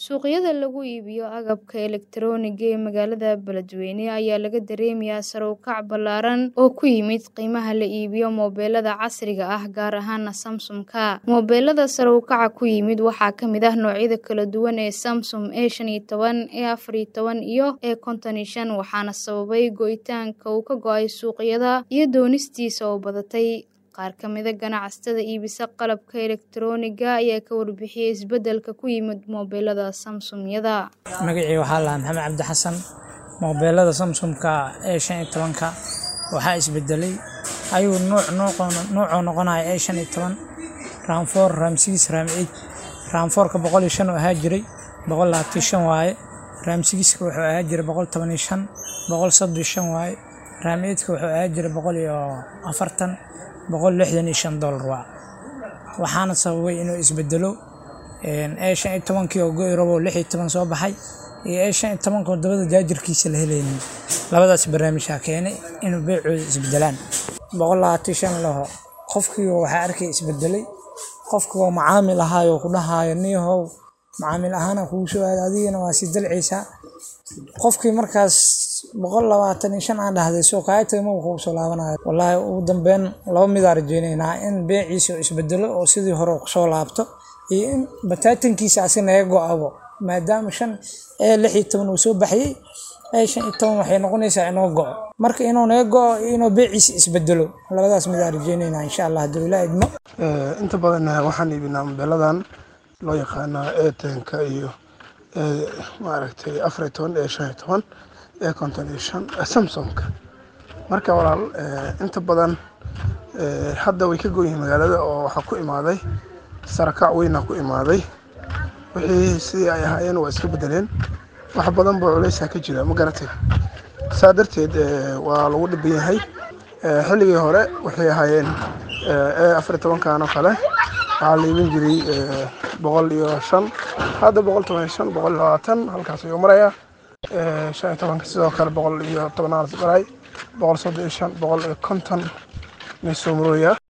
Suuqyada lagu iibiyo agabka elektarooniga ee magaalada Beledweyne ayaa laga dareemayaa sare u kac ballaaran oo ku yimid qiimaha la iibiyo moobilada casriga ah gaar ahaan Samsung-ka. Moobilada sare u kaca ku yimid waxaa ka mid ah noocyada kala duwan ee Samsung A15, A14 iyo A55 waxaana sababay go'itaanka uu ka go'ay suuqyada iyo doonistiisa oo badatay. Qaar ka mid ah ganacsatada iibisa qalabka elektarooniga ayaa ka warbixiyay isbeddelka ku yimid moobilada Samsung-yada. Magacayga waxaa la Maxamed Cabdi Xasan. Moobilada Samsung-ka A15 waxaa isbedelay ayuu nooc noocoo noqonaya A15 RAM 4 RAM 6 RAM 8 RAM 4 ka 105 ahaa jiray 125 waaye RAM 6 ka wuxuu ahaa jiray 115 135 waaye RAM 8 ka wuxuu ahaa jiray 140 165 dollar waa waxaana sababay inuu isbedelo A15 kii oo go'i rabo 16 soo baxay iyo A15 oo dabada jaajarkiisa la helaynin labadaas barnaamijaa keenay inuu beecooda isbedelaan 125 laho qofkii waxaa arkay isbedelay qofkii oo macaamil ahaayo ku dhahayo niyahow macaamil ahaana kugu soo aada adigana waa sii dalcaysaa qofkii markaas boqol labaatan iyo shan aan dhahday soo kaaya tagay ma kugu soo laabanayo wallaahi ugu dambeyn laba midaa rajeynaynaa in beeciisa uu isbedelo oo sidii hore uu kusoo laabto iyo in bataatankiisa asi naga go-abo maadaama shan ee lix iyo toban uu soo baxayey ee shan iyo toban waxay noqonaysaa inoo go-o marka inuu naga go-o iyo inuu beeciisa isbedelo labadaas midaa rajeynaynaa insha allah hadduu ilaa idmo inta badan waxaan iibinaa mobiladan loo yaqaana etenka iyo maaragtay afar iyo toban ee shan iyo toban ee konton iyo shan samsungka marka walaal inta badan hadda way ka goyihiin magaalada oo waxaa ku imaaday sarakac weynaa ku imaaday wixii sidii ay ahaayeen waa iska bedeleen wax badan boo culeysaa ka jira ma garatay saa darteed waa lagu dhiban yahay xilligii hore waxay ahaayeen ee afar iyo tobankan oo kale waxaa la iibin jiray boqol iyo shan hadda boqol toban iyo shan boqol iyo labaatan halkaas ayuu marayaa shan iyo tobanka sidoo kale boqol iyo tobanaad maray boqol soddon iyo shan boqol iyo konton meesoo marooyaa